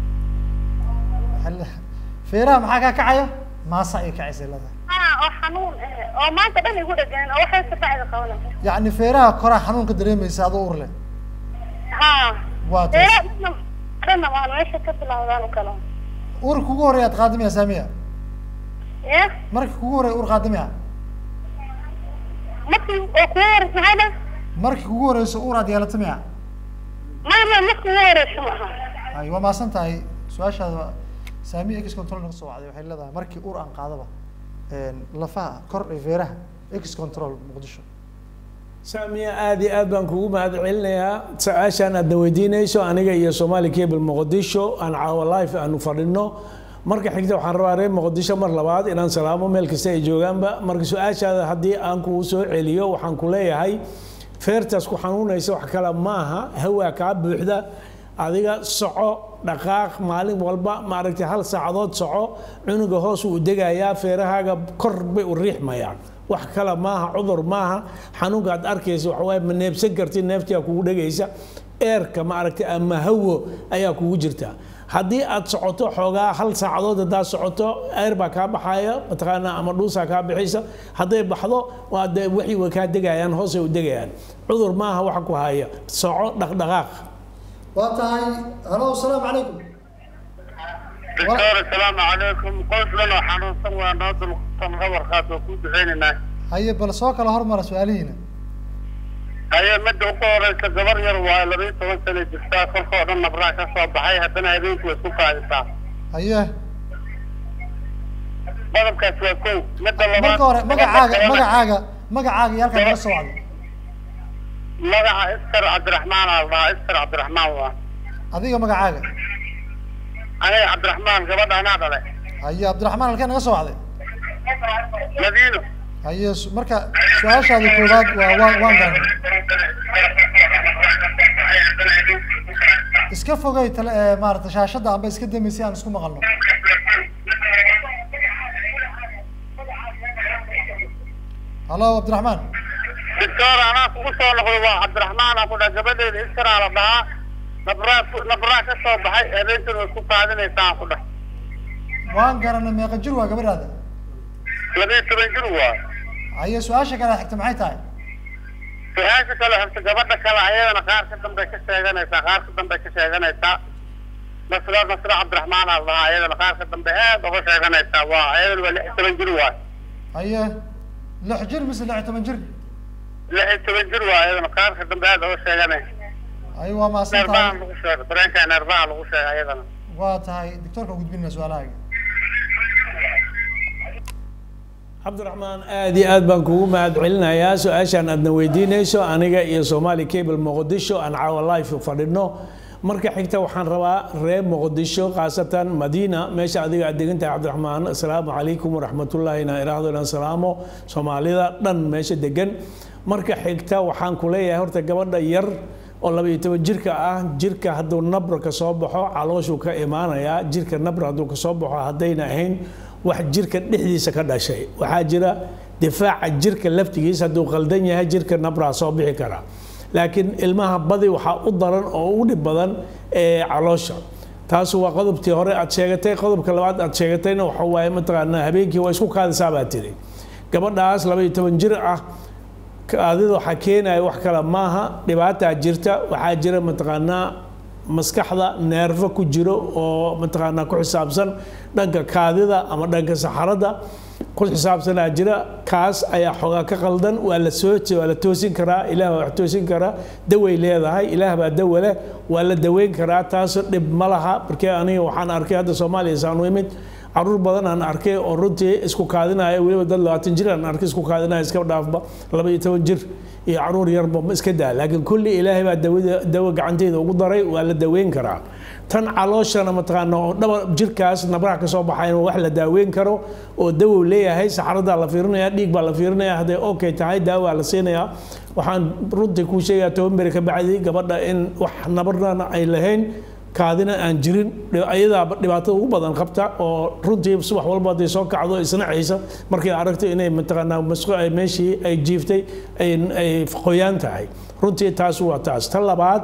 Hal- feeraha maxaa kaa kacaya maasa ay kacaysa leedahay Ha, oo xanuun eh, oo maanta dhan igu dhegeen oo waxay safacda qabanaysa. yacni feeraha koraa xanuunka dareemaysa adoo ur leh Ha. waa taas Seeraha dhanna dhanna waan meesha ka bilaabdaan u kala. urka kugu horreya aad qaadamaya saamiya Ya. marka kugu horreya ur qaadamaya markii oo kugu horeysa maxay dhan marka kugu horeyso ur aad yeelato miya maya maya markii ugu horeysa ma aha ay waa maasan tahay su-aashaada saamiya x control naga soo wacday waxay leedahay markii ur aan qaadaba een, lafaha kor ee feeraha x control muqdisho saamiya aad iyo aad baan kugu mahad celinayaa su-aashaan aadna weydiinayso aniga iyo somali cable muqdisho aan caawa life aanu fadhino marka xigta waxaan rabaa reer muqdisho mar labaad inaan salaamo meel kasta ay joogaanba marka su-aashaada haddii aan kugu soo celiyo waxaan ku leeyahay feertaas ku xanuunaysa wax kale maaha hawaa kaa buuxda adiga soco dhaqaaq maalin walba maaragtay hal saacadood soco cunuga hoos uu degayaa feerahaaga kor bay u riixmayaan wax kale maaha cudur maaha xanuunka aad arkaysa waxa waaye ma neebsan kartid neeftiyaa kugu dhegaysa eerka maaragtay ama hawo ayaa kugu jirta haddii aad socoto xoogaa hal saacadood haddaad socoto eer baa kaa baxaya mataqaanaa ama dhuusaa kaa bixaysa hadday baxdo waa dee wixii way kaa degayaan hoosay u degayaan cudur maaha waxa ku haya soco dhaqdhaqaaq waa tahay halo asalaamu calaykum doctor asalaamu calaykum qoys dhan oo xanuunsan waa noo dulqsan qabarkaas oo ku duceynaynaa haye bal soo kala hormara su-aalihiina haye midda ugu horeysa gabar yar waa labiyo toban sano jirtaa kolkoo dhan nabraa ka soo baxay haddana habeenkii way isku qaadisaa haye qodobkaas waa kow midda labaad marka hore magacaaga magacaaga magacaaga iyo halkaan naga soo wacday magaca iskar cabdiraxmaan aa la dhahaa iskar cabdiraxmaan waa adiga magacaaga aniga cabdiraxmaan gabadha anaa dhale haye cabdiraxmaan halkee naga soo wacday madiino haye su- marka su-aashaada koowaad waa waan waan garanay iska fogay tale ee maarata shaashadda amba iska dami si aan isku maqalno halo cabdiraxmaan doctor anaa kugu soo noqday waa cabdiraxmaan aan ku dhaha gabadheeda iskaraa la dhahaa nabraa nabraa ka soo baxay habeentan way isku qaadinaysaa aan ku dhah waan garanay meeqa jir waa gabadhaada labiyo toban jir waa haye su-aasha kale xigta maxay tahay su-aasha kale horta gabadha kale ayadana qaar ka dambe ka sheeganaysaa qaar ka dambe ka sheeganaysaa nasra nasra cabdiraxmaan aa lahaa ayadana qaarka dambe aad uga sheeganaysaa waa ayadana waa lix iyo toban jir waay haye lix jir mise lix iyo toban jir lix iyo toban jir waay ayadana qaarka dambe aad uga sheeganay haye waa mahadsan neerbaha tahay lagu sheegay dareenka neerbaha lagu sheegay ayadana waa tahay doctoorka gudbinaya su-aalahaaga cabdiraxmaan aad iyo aad baan kugu mahad celinayaa su-aashaan aadna weydiinayso aniga iyo somali cable muqdisho aan caawa life fadhino marka xigta waxaan rabaa reer muqdisho khaasatan madiina meesha adiga aad degan tahay cabdiraxmaan asalaamu calaykum waraxmatullaahi inaan iraahdo inaan salaamo soomaalida dhan meesha degan marka xigta waxaan ku leeyahay horta gabadha yar oo laba iyo toban jirka ah jirka hadduu nabra ka soo baxo calooshuu ka imaanayaa jirka nabra hadduu ka soo baxo haddayna ahayn wax jirka dhexdiisa ka dhashay waxaa jira difaaca jirka laftigiisa hadduu qaldan yahay jirka nabraa soo bixi kara laakiin ilmaha badi waxaa u daran oo u dhib badan ee caloosha taasu waa qodobtii hore aad sheegatay qodobka labaad aad sheegatayna waxa waaye mataqaanaa habeenkii waa isku kaadisaa baa tiri gabadhaas laba iyo toban jir ah kaadida waxaa keenaya wax kale maaha dhibaataa jirta waxaa jira mataqaanaa maskaxda neerfo ku jiro oo mataqaanaa ku xisaabsan dhanka kaadida ama dhanka saxarada ku xisaabsanaa jira kaas ayaa xoogaa ka qaldan waa la soo waa la toosin karaa ilaah baa wax toosin karaa daway leedahay ilaah baa dawa leh waa la daweyn karaa taas dhib ma laha markee aniga waxaan arkay hadda soomaaliya saan u imid caruur badan aan arkay oo runtii isku kaadinaya weliba dad labaatan jir aan arkay isku kaadinaya iska dhaafba laba iyo toban jir iyo caruur yarba ma iska daa laakiin kulli ilaahay baa dawada dawo gacanteeda ugu daray waa la daweyn karaa tan calooshana mataqaana oo dhaba jirkaas nabraha ka soo baxayn wax la daaweyn karo oo dawow leeyahay saxaradaa la fiirinaya dhiig baa la fiirinaya hadday okay tahay daawaa la siinayaa waxaan runtii kuu sheegayaa toban beri ka bacdi gabadha in wax nabarna ay lahayn kaadina aan jirin ayadaa dhibaatada ugu badan qabta oo runtii subax walba hadday soo kacdo isnacaysa markay aragto inay mataqaanaa masqo ay meeshii ay jiiftay ay ay qoyaan tahay runtii taas waa taas tan labaad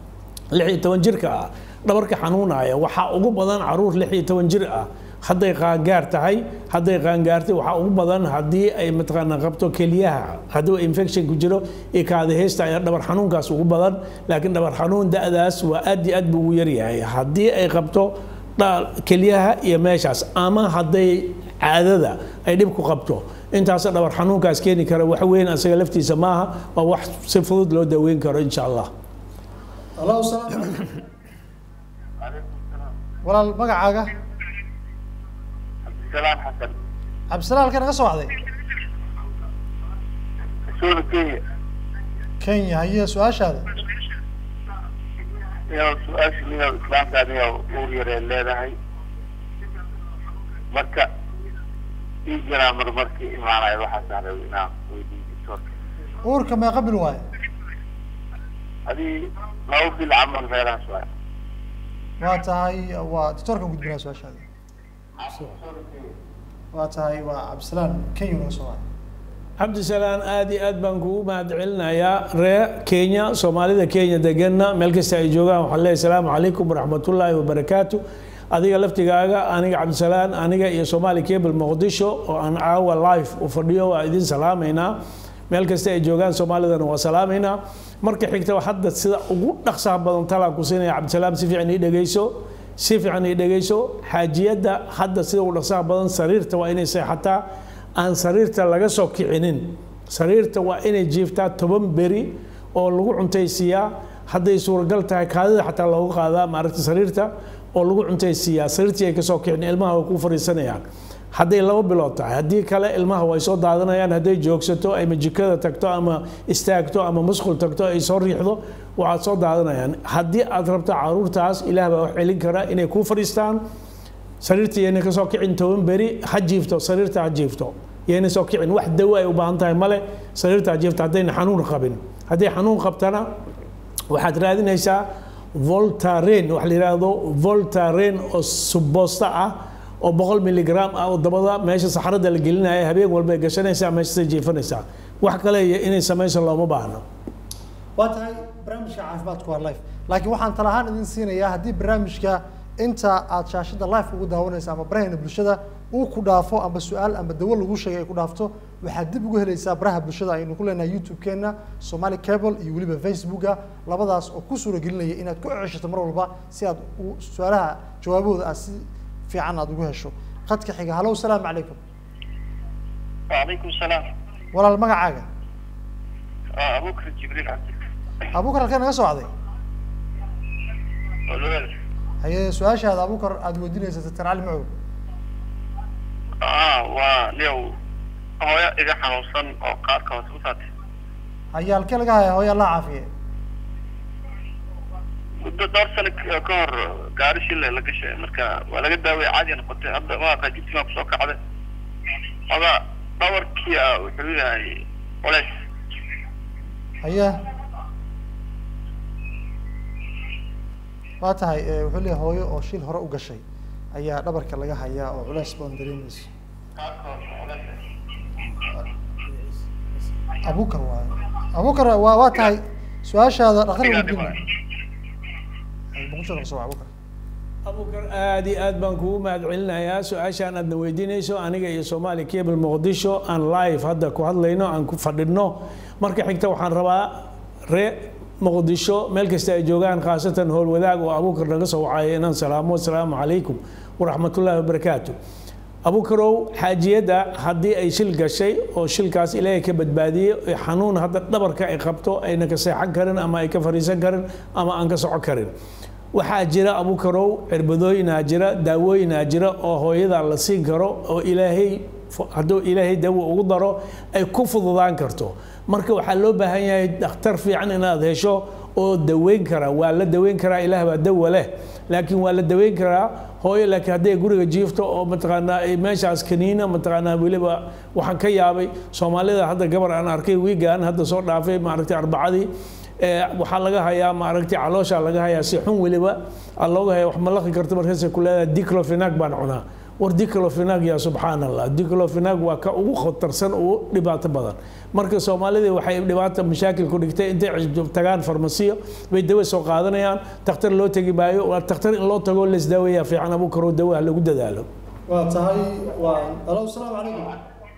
lix iyo toban jirka ah dhabarka xanuunaya waxaa ugu badan caruur lix iyo toban jir ah hadday qaangaar tahay hadday qaangaartay waxaa ugu badan haddii ay mataqaanaa qabto keliyaha hadduu infection ku jiro iyo kaadaheysta ayaa dhabar xanuunkaas ugu badan laakiin dhabar xanuun da-daas waa aad iyo aad buu ugu yaryahay haddii ay qabto keliyaha iyo meeshaas ama hadday caadada ay dhib ku qabto intaas dhabar xanuunkaas keeni kara wax weyn asaga laftiisa maaha waa wax si fudud loo daweyn karo insha allah allo salaam walaal magacaaga cabdisalaam xasan cabdisalaam halkee naga soo wacday suuda kenya kenya haye su-aashaada iyo su-aasha niyow islaamka niyow uur yaree leedahay marka ii jiraa marmarkii imaanaya waxaasaan rabay inaan weydiiyo doctorka uurka meeqa bil waaye adii laba bil camal meelahaas waay waa tahay waa doctoorka gudbinaa su-aashaada waa tahay waa cabdisalaam kenya naga soo wacday cabdisalaan aad iyo aad baan kugu mahad celinayaa ree kenya soomaalida kenya deganna meel kasta ay joogaan waxaan leeyahay asalaamu calaykum waraxmatullaahi wabarakaatu adiga laftigaaga aniga cabdisalaan aniga iyo somali cable muqdisho oo aan caawa live u fadhiyo waa idin salaamaynaa meel kasta ay joogaan soomaalidana waa salaamaynaa marka xigta hadda sida ugu dhaqsaha badan talaan ku siinaya cabdisalaam si fiican ii dhegeyso si fiican ii dhegeyso xaajiyadda hadda sida ugu dhaqsaha badan sariirta waa inay seexataa aan sariirta laga soo kicinin sariirta waa inay jiiftaa toban beri oo lagu cuntaysiiyaa hadday suuragal tahay kaadida xataa loogu qaadaa maaragta sariirta oo lagu cuntaysiiyaa sariirtii ay kasoo kicin ilmaha way ku fariisanayaan hadday laba bilood tahay haddii kale ilmaha way soo daadanayaan hadday joogsato ama jikada tagto ama istaagto ama musqul tagto ay soo riixdo waxaad soo daadanayaan haddii aad rabto caruurtaas ilaah baa wax celin kara inay kuu fadhiistaan sariirta yayna ka soo kicin toban beri ha jiifto sariirta ha jiifto yayna soo kicin wax dawo ay u baahan tahay male sariirta ha jiifto haddayna xanuun qabin hadday xanuun qabtana waxaad raadinaysaa voltaren waxa la yidhaahdo voltaren oo suboosta ah oo boqol miligram ah oo dabada meesha saxarada la gelinaya habeen walba ay gashanaysaa meeshasay jiifanaysaa wax kale inay samayso looma baahno waa tahay barnaamijka caafimaadku waa life laakiin waxaan tala ahaan idin siinayaa haddii barnaamijka inta aad shaashada life ugu daawanaysa ama barahayna bulshada uu ku dhaafo amba su-aal amba dawo lagu sheegay ay ku dhaafto waxaad dib ugu helaysaa baraha bulshada aynu ku leenahay youtube-keena somali cable iyo weliba facebooka labadaas oo ku suura gelinaya inaad ku ceshato mar walba si aad u su-aalaha jawaabahooda aad si fiican aad ugu hesho qadka xiga hallow salaamu calaykum وعليكم السلام walaal magacaaga آه، أبو بكر جبريل عبد abuukar halkee naga socday الولد haye su-aashaada abuukar aada weydiinaysa doctor cali macow اه ونيو هويا إذا حنوصن أو قارك وسوسات haye halkee laga haya hooya allah caafiye muddo dhowr sano ka ka hor gaari shille la gashay marka waa laga daaway caadi noqotay hadda maaqa jibsigaa kusoo kacday oda dhawarkii ah wuxuu yahay culays haye waa tahay eh, wuxuu leeyahay hooyo oo shil hore u gashay ayaa dhabarka laga hayaa oo culays badan dareemayso abuukar waayo abuukar waa waa tahay su-aashaada dhaktar weydiina boqol soo abuukar abukar aad iyo aad baan kugu mahad celinayaa su-aashaan aadna weydiinayso aniga iyo soomaali cable muqdisho aan live hadda ku hadlayno aan ku fadhino marka xigta waxaan rabaa ree muqdisho meel kasta ay joogaan khaasatan howl wadaag oo abukar naga soo wacaya inaan salaamo asalaamu calaykum waraxmatullaahi wabarakaatu abukarow xaajiyadda haddii ay shil gashay oo shilkaas ilaahay ka badbaadiyey ee xanuun hadda dhabarka ay qabto ayna ka seexan karin ama ay ka fadhiisan karin ama aan ka soco karin waxaa jira abukarow cirbadooyinaa jira daawooyinaa jira oo hooyada la siin karo oo ilaahay hadduu ilaahay dawo ugu daro ay ku fududaan karto marka waxaa loo baahan yahay dhakhtar fiican inaad hesho oo daweyn kara waa la daweyn karaa ilaah baa dawa leh laakiin waa la daweyn karaa hooyo laakiin hadday guriga jiifto oo mataqaanaa ay meeshaas kaniina mataqaanaa weliba waxaan ka yaabay soomaalida hadda gabar aan arkay wiigaan hadda soo dhaafay maaragtay arbacadii ee waxaa laga hayaa maaragtay caloosha laga hayaa si xun weliba aa looga haya wax ma laqi karto markaasay ku leedahay diclofenac baan cunaa war diclofenac yaa subxaan allah diclofenac waa ka ugu khatarsan ugu dhibaato badan marka soomaalida waxay dhibaata mashaakil ku dhigtay intay cisb tagaan farmasiyo bay dawo soo qaadanayaan takhtar loo tegi maayo waa takhtar in loo tago laisdaaweeyaa fiican abu karo dawo ha lagu dadaalo waa tahay waa alo asalaamu calaykum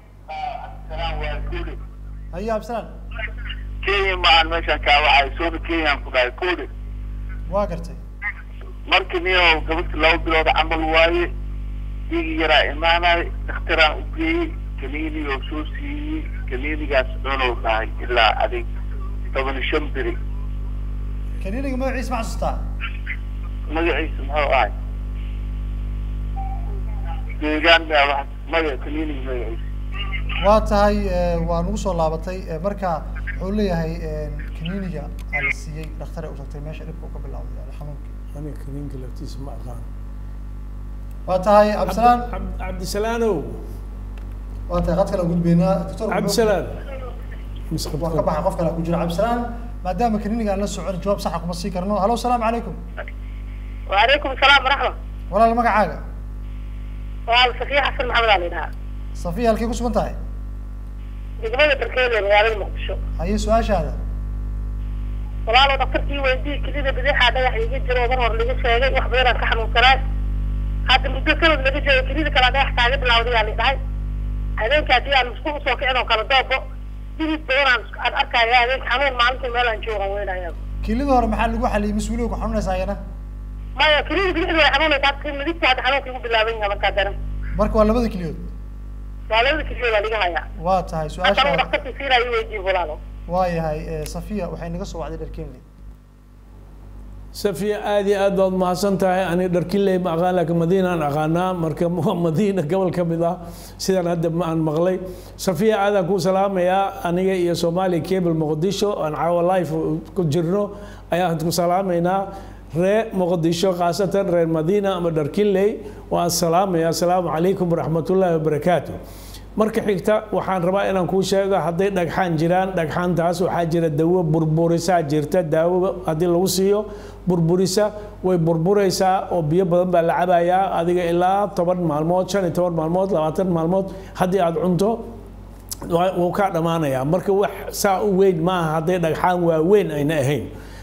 haye absalaan kenya maan meeshaan kaa wacay soona kenyaan ku dhahay kuli waa gartay markii niyo gabadhii laba bilood camal waaye dhiigi yaraa imaanay dhakhtaraan u geeyey kaniini oo soo siiyey kaniinigaas cunuu dhahay ilaa adig toban iyo shan beri kaniiniga magaciisa ma xasuustaa magaciisa muxuu ahay deegaan baa wax maya kaniiniga magaciisa waa tahay eh, waa nagu soo laabatay eh, marka wuxuu leeyahay eh, kaniiniga aa la siiyey dhaktare u tagtay meesha dhibka uu ka bilowday ala xanuunka aniga kaniinka laftiisa ma aqaan waa tahay absalaan cabdisalaanow waa tahay qad kale aan gudbeynaa doctor cabdisalaan waa ka baxay qof kale ku jira cabdisalaan maadaama kaniiniga aan la socon jawaab saxa kuma sii karno halo asalaamu calaykum وعليكم السلام ورحمة walaal magacaaga وعلى سفية حسن محمد علي لها safiya halkay ku sugan tahay دقمة بركيلة مغالي المقدشو haye su-aashaada walaalo dhaktarkii weydii kelida bidixaa dhagax iga jiro mar hor laga sheegay wax badan aan ka xanuunsanaay hadda muddo sanad laga joogo kelida kale dhagax kaaga bilawday yaa la dhahay habeenka haddii aan musku usoo kicin oo kale doobo dhidid badan aan aan arkaya habeenka xanuun maalintii meel aan joogan weynaya kilida hore maxaa lagu xaliyey mis weliba ku xanuunaysa ayana maya kelida bidixda way xanuunaysa hadda midigta hadda xanuunka igu bilaaban yahay markaa daran marka waa labada kiliyood waa labada keliyooda laga hayaa waa tahay hadda uu su-aashaada dhaktarkii siinayo weydiin walaalo waayahay eh, safiya waxay naga soo wacday dharkeenley safiya aad iyo aad baad mahadsan tahay ani dharkiley ma aqaan laakiin madiinaan aqaanaa marka waa madiina gobol ka mid ah sidaan hadda ma aan maqlay safiya aadaan kuu salaamayaa aniga iyo soomaali cable muqdisho aan caawa life ku jirno ayaan ku salaamaynaa ree muqdisho khaasatan reer madiina ama dharkiley waan salaamaya asalaamu calaykum waraxmatullaahi wabarakaatu marka xigta waxaan rabaa inaan kuu sheego hadday dhagxaan jiraan dhagxaantaas waxaa jira dawo burburisaa jirta daawo haddii lagu siiyo burburisa way burburaysaa oo biyo badan baa la cabayaa adiga ilaa toban maalmood shan iyo toban maalmood labaatan maalmood haddii aad cunto waa- wuu kaa dhammaanayaa marka wax saa u weyn maaha hadday dhagxaan waaweyn ayna ahayn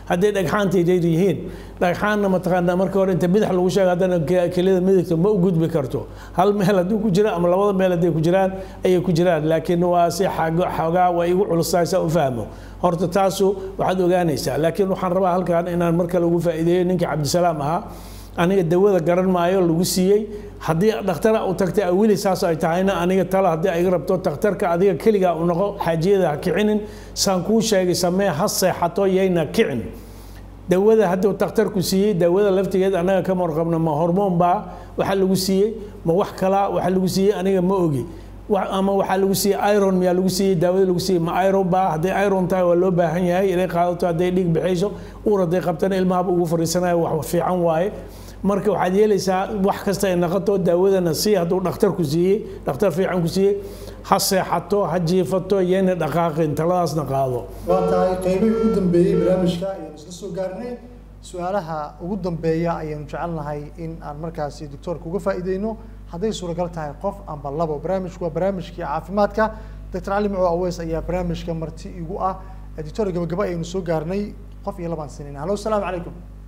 hadday dhagxaantaydeed yihiin dhagxaanna mataqaanaa marka hore inta bidix lagu sheego haddana ke- kelida midigta ma u gudbi karto hal meel hadduu ku jira ama labada meel hadday ku jiraan ayay ku jiraan laakiin waa si xago- xoogaa waa igu culustahay saa u fahmo horta taasu waxaad ogaanaysaa laakiin waxaan rabaa halkan inaan mar kale ugu faa'iideeyo ninkii cabdisalaam ahaa aniga dawada garan maayo lagu siiyey haddii dhakhtara u tagtay weli saas ay tahayna aniga tala haddii ay rabto takhtarka adiga keligaa u noqo xaajiyada ha kicinin saan kuu sheegay samee ha seexato yayna kicin dawada hadduu takhtarku siiyey dawada laftigeed annaga ka warqabno ma hormoon baa waxaa lagu siiyey ma wax kalaa waxaa lagu siiyey aniga ma ogi Wa- ama waxaa lagu siiyey iron miyaa lagu siiyey daawada lagu siiyey ma iron baa hadday iron tahay waa loo baahan yahay inay qaadato hadday dhiig bixayso uur hadday qabtana ilmahaba ugu fariisanayo wax fiican waaye marka waxaad yeelaysaa wax kasta ay naqato daawadana sii hadduu dhakhtar ku siiyey dhakhtar fiican ku siiyey ha seexato ha jiifato yayna dhaqaaqin taladaasna qaado waa tahay qeybihii ugu dambeeyey barnaamijka ayaanu isla soo gaarnay su-aalaha ugu dambeeya ayaanu jecelnahay in aan markaasi doctoorka uga faa'iideyno hadday suuragal tahay qof amba labo barnaamijku waa barnaamijkii caafimaadka doctor cali macow aweys ayaa barnaamijka marti igu ah doctor gabagaba ayaynu soo gaarnay qof iyo labaan sinin hallo asalaamu calaykum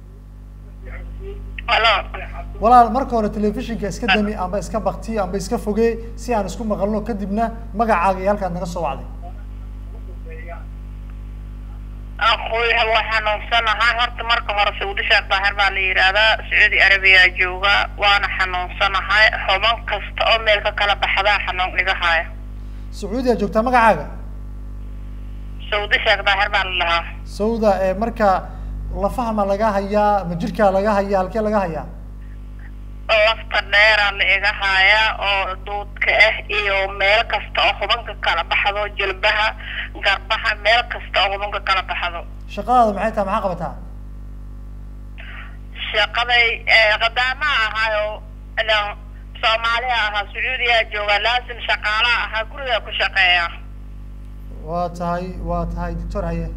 Alo. walaal marka hore telefishinka iska dami amba iska bakti amba iska fogee si aan isku maqalno kadibna magacaaga iyo halkaad naga soo wacday Aqui waa xanuunsanahay horta marka hore Saudi Sheekh Daahir baa la yiraahdaa Saudi Arabia jooga waana xanuunsanahay xuban kasta oo meel ka kala baxda xanuun iga haya sacuudiya joogtaa magacaaga Saudi Sheekh Daahir baa la lahaa sawda ee marka lafaha ma laga hayaa ma jirkaa laga hayaa halkee laga hayaa lafta dheera la iga haya oo duudka ah iyo meel kasta oo xubanka kala baxdo jilbaha garbaha meel kasta oo xubanka kala baxdo shaqadaada maxay tahay maxaa qabataa shaqaday ee qadaama ahaayo ilaan soomaaliya ahaa sacuudiya jooga laasim shaqaalaha ahaa guriga ku shaqeeya waa tahay waa tahay doctor haye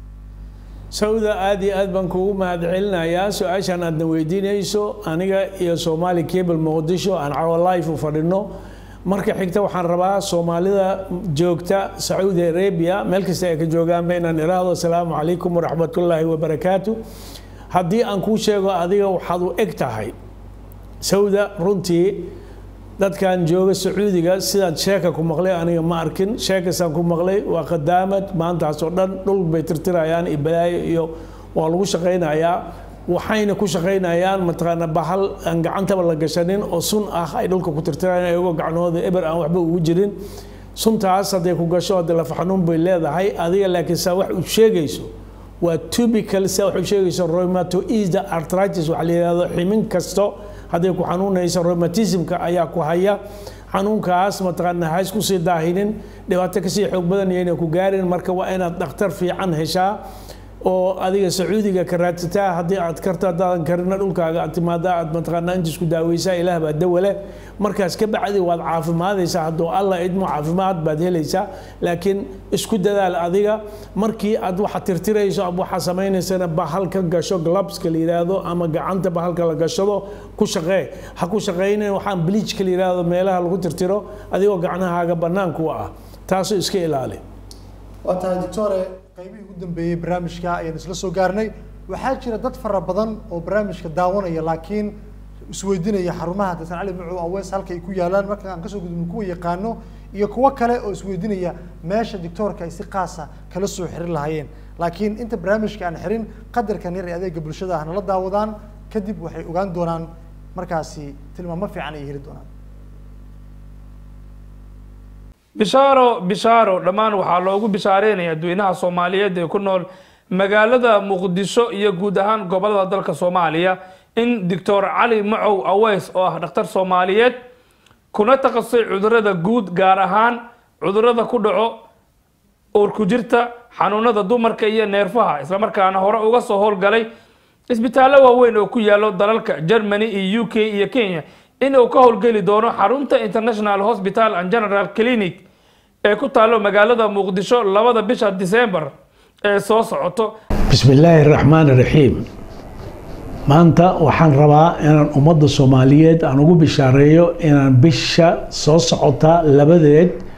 sawda aad iyo aad baan kugu mahadcelinayaa su-aashan aadna weydiinayso aniga iyo somali cable muqdisho aan cawo life u fadhino marka xigta waxaan rabaa soomaalida joogta sacuudi arabia meel kasta ay ka joogaanba inaan iraahdo asalaamu calaykum waraxmatullaahi wabarakaatu haddii aan kuu sheego adiga waxaad u eg tahay sawda runtii dadkan jooga sacuudiga sidaan sheeka ku maqlay aniga ma arkin sheekasaan ku maqlay waa qadaamad maantaas oo dhan dhul bay tirtirayaan iyo balaayo iyo waa lagu shaqaynayaa waxayna ku shaqaynayaan mataqaana bahal aan gacantaba la gashanin oo sun ah ay dhulka ku tirtirayaan iyagoo gacnooda eber aan waxba ugu jirin suntaas hadday ku gasho hadda lafa xanuun bay leedahay adiga laakiin saa wax u sheegayso waa tubical saa wax u sheegayso rheumatoid arthritis waxa la yidhahdo ximin kasto hadday ku xanuunayso rheumatismka ayaa ku haya xanuunkaas mataqaana ha isku sii daahinin dhibaato kasii xoog badan yayna ku gaarin marka waa inaad dhakhtar fiican heshaa oo adiga sacuudiga ka raadsataa haddii aad karto haddaadan karina dhulkaaga aad timaadaa aad mataqaanaa inta isku daaweysaa ilaah baa dawale markaas ka bacdi waad caafimaadaysaa hadduu alla idmo caafimaad baad helaysaa laakiin isku dadaal adiga markii aad waxa tirtirayso ama waxa samaynaysana bahal ka gasho globska la yidhaahdo ama gacanta bahalka la gashado ku shaqee ha ku shaqaynin waxaan bleachka la yidhaahdo meelaha lagu tirtiro adigoo gacnahaaga banaanku ah taasoo iska ilaali waa tahay doctore qaybihii ugu dambeeyey barnaamijka ayaan isla soo gaarnay waxaa jira dad fara badan oo barnaamijka daawanaya laakiin isweydiinaya xarumaha doctor cali macow awees halka ay ku yaalaan marka aan kasoo gudubno kuwa yaqaano iyo kuwo kale oo isweydiinaya meesha doctoorka ay si qaasa kala soo xirin lahaayeen laakiin inta barnaamijka aan xirin qadarkan yar ee adeega bulshada ah nala daawadaan kadib waxay ogaan doonaan markaasi tilmaamo fiican ay heli doonaan bishaaro bishaaro dhammaan waxaa loogu bishaareynaya dadweynaha soomaaliyeed ee ku nool magaalada muqdisho iyo guud ahaan gobolada dalka soomaaliya in doctor cali macow aweys oo ah dhakhtar soomaaliyeed kuna takhasusay cudurada guud gaar ahaan cudurada ku dhaco uurku jirta xanuunada dumarka iyo neerfaha islamarkaana hore uga soo howlgalay isbitaallo waaweyn oo ku yaalo dalalka germany iyo u k iyo kenya inuu ka howlgeli doono xarunta international hospital and general clinic ee ku taalo magaalada muqdisho labada bisha december ee soo socoto بسم الله الرحمن الرحيم maanta waxaan rabaa inaan ummadda soomaaliyeed aan ugu bishaareeyo inaan bisha soo socota labadeed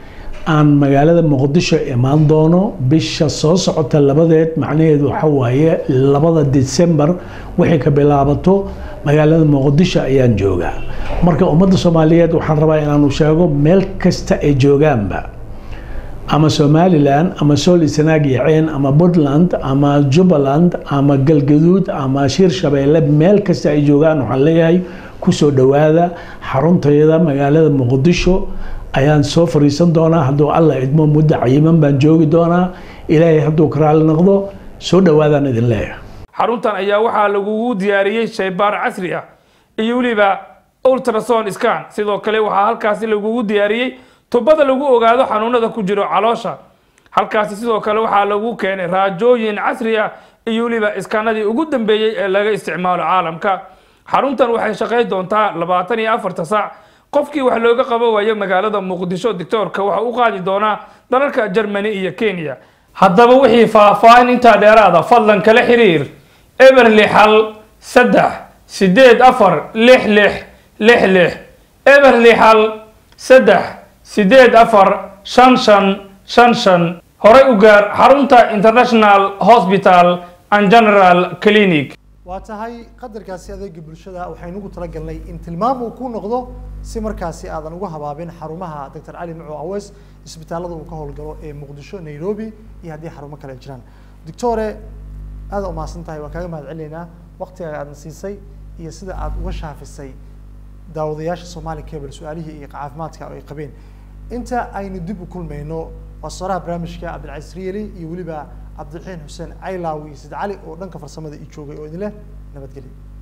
aan magaalada muqdisho imaan doono bisha soo socota labadeed macnaheedu waxa waaye labada december wixii ka bilaabato magaalada muqdisho ayaan joogaa marka ummadda soomaaliyeed waxaan rabaa inaanu sheego meel kasta ay joogaanba ama somalilan ama sool isanaag iyo ceen ama puntland ama jubbaland ama galgaduud ama shir shabeelle meel kasta ay joogaan waxaan leeyahay kusoo dhowaada xaruntayada magaalada muqdisho ayaan soo fariisan doonaa hadduu alla idmo muddo cayiman baan joogi doonaa ilaahay hadduu ka raali noqdo soo dhowaadaan idin leeyahay xaruntan ayaa waxaa lagugu diyaariyey shaybaar casri ah iyo weliba ultrason scan sidoo kale waxaa halkaasi lagugu diyaariyey tubada lagu ogaado xanuunada ku jiro caloosha halkaasi sidoo kale waxaa lagu keenay raajooyin casri ah iyo weliba iskaanadii ugu dambeeyey ee laga isticmaalo caalamka xaruntan waxay shaqayn doontaa labaatan iyo afarta saac qofkii wax looga qabo waayo magaalada muqdisho doctoorka waxa u qaadi doonaa dalalka germany iyo kenya haddaba wixii faahfaahin intaa dheeraada fadlan kala xiriir eberli xal saddex sideed afar lix lix lix lix eberli xal saddex sideed afar shan shan shan shan horey u gaar xarunta international hospital and general clinic waa tahay qadarkaasi adeega bulshada waxaynu ugu talagalnay in tilmaam uu ku noqdo si markaasi aadan uga habaabin xarumaha doctor cali macu aweys isbitaalada uu ka howlgalo ee muqdisho nairobi iyo haddii xarumo kale jiraan doctore aada umahadsan tahay waan kaaga mahad celinaynaa waktiga aadna siisay iyo sida aad uga shaafisay daawadayaasha somali cable su-aalihii iyo caafimaadka ay qabeen inta aynu dib u kulmayno waa soraha barnaamijka cabdilcaziz riyeli iyo weliba cabdiraxiin xuseen caylaawi iyo sid cali oo dhanka farsamada ii joogay oo idin leh nabadgelyo